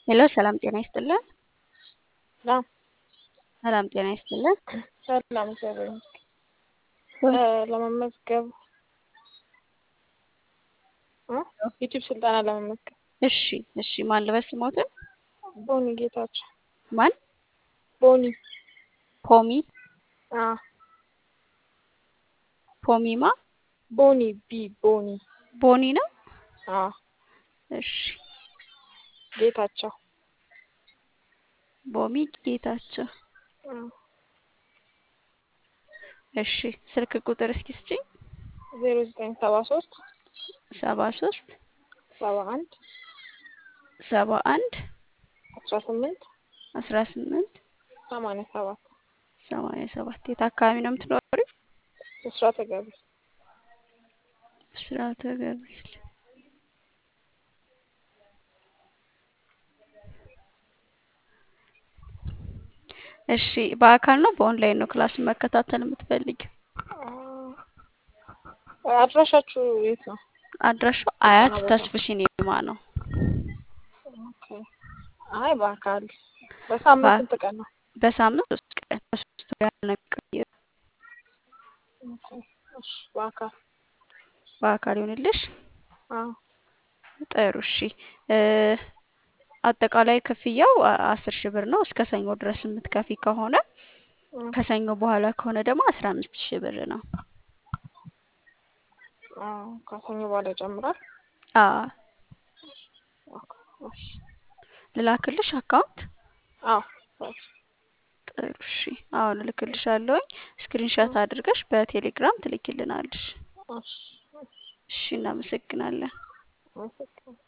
ሄሎ ሰላም ጤና ይስጥልን። ሰላም ሰላም ጤና ይስጥልን። ሰላም እግዚአብሔር ይመስገን። እ ለመመዝገብ እ ዩቲዩብ ስልጠና ለመመዝገብ እሺ እሺ ማን ልበስ ስሞትን? ቦኒ ጌታቸው ማን? ቦኒ ፖሚ አ ፖሚማ ቦኒ ቢ ቦኒ ቦኒ ነው። አ እሺ ጌታቸው ቦሚ ጌታቸው። አ እሺ ስልክ ቁጥር እስኪ ስጪኝ። ዜሮ ዘጠኝ ሰባ ሶስት ሰባ ሶስት ሰባ አንድ ሰባ አንድ አስራ ስምንት አስራ ስምንት ሰማንያ ሰባት ሰማንያ ሰባት የት አካባቢ ነው የምትኖሪው? ብስራተ ገብርኤል ብስራተ ገብርኤል። እሺ በአካል ነው በኦንላይን ነው ክላሱን መከታተል የምትፈልጊው? አ አድራሻችሁ የት ነው? አድራሻው አያት ተስፉ ሲኒማ ነው። ኦኬ አይ በአካል በሳምንት በ- ስንት ቀን ነው? በሳምንት ሶስት ቀን በሶስት ወር ያህል ነው የሚቆየው። ኦኬ እሺ በአካል በአካል ይሆንልሽ። አዎ ጥሩ እሺ እ አጠቃላይ ክፍያው አ- አስር ሺህ ብር ነው። እስከ ሰኞ ድረስ የምትከፊ ከሆነ እ ከሰኞ በኋላ ከሆነ ደግሞ አስራ አምስት ሺህ ብር ነው። አዎ ከሰኞ በኋላ ይጨምራል። አዎ ኦኬ እሺ ልላክልሽ አካውንት? አዎ እሺ ጥሩ እሺ አሁን እልክልሻለሁኝ። ስክሪንሻት አድርገሽ በቴሌግራም ትልኪልናለሽ። እሺ እሺ እናመሰግናለን። አመሰግናለሁ።